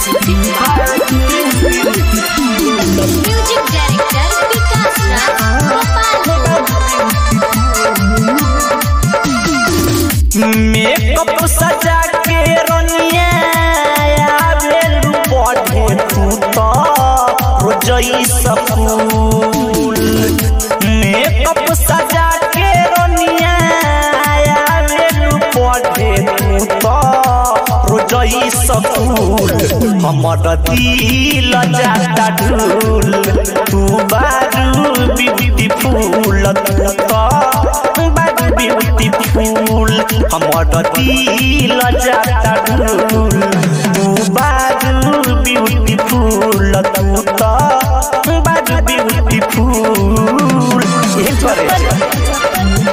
music director Vikas Raj Gopal makeup सजा के रनिया आवेलू बढ़े तू तो रोजई सफूल मेकअप सजा के रनिया आवेलू बढ़े तू तो रोजई सफूल हमर दिल जाता ढूल तू बारू ब्यूटीफुल तू तो बारू ब्यूटीफुल हमर दिल जाता ढूल तू बारू ब्यूटीफुल तू तो बारू ब्यूटीफुल ये करे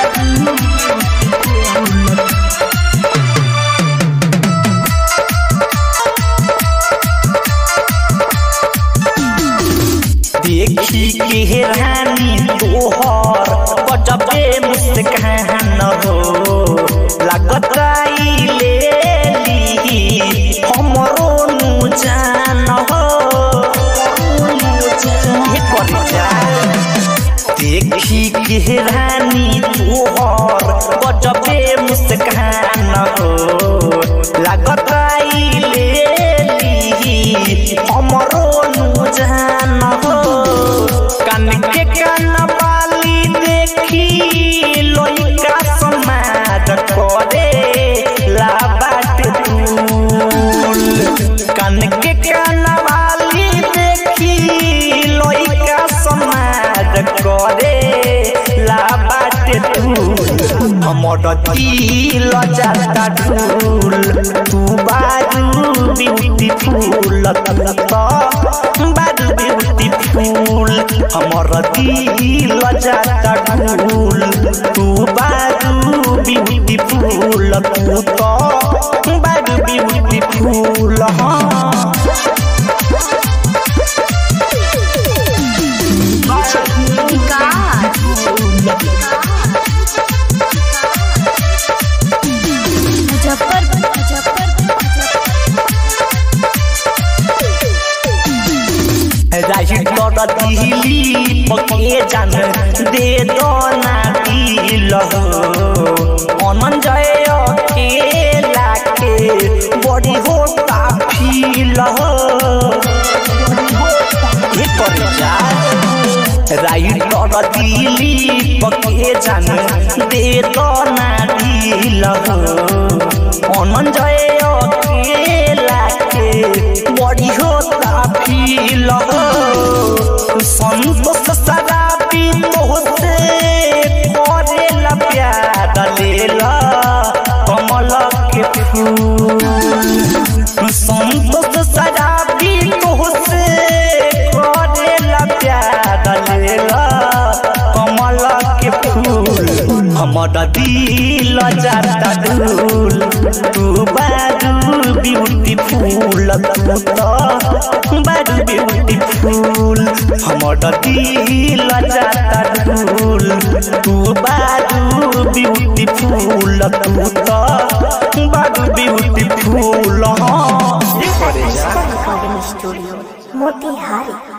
देखी के रानी तोहर गजबे मुस्कान हो लागत ले ली हमरो नु जान हो ये करे जा देखी के रानी तोहर गजबे मुस्कान हो लागत ले ली हमरो नु जान हो कान के कान बाली देखी लोइका समाज करे ला बाट तूल कान के कान बाली देखी लोइका समाज करे ला बाट तूल हमर दिल जाता ढूल तू बारू ब्यूटीफुल तू तो बारू ब्यूटीफुल हमर दिल जाता ढूल तू बारू ब्यूटीफुल तू तो बारू ब्यूटीफुल हाँ मुजफ्फरपुर राही तोर दिली पके जान दे दो ना दिल अनन जय अकेला के बड़ी होता फील ये कर जा राही तोर दिली पके जान दे दो ना दिल अनन जय अकेला के बड़ी होता फील संतोष शराबी तोहसे करेला प्यार लेला कमल के फूल संतोष शराबी तोहसे करेला प्यार लेला कमल के फूल हमर दिल जाता ढूल तू बारू ब्यूटीफुल तू तो बारू ब्यूटीफुल हमर दिल जाता ढूल तू बारू ब्यूटीफुल तू तो बारू ब्यूटीफुल हाँ रिकॉर्डिंग स्टूडियो मोतिहारी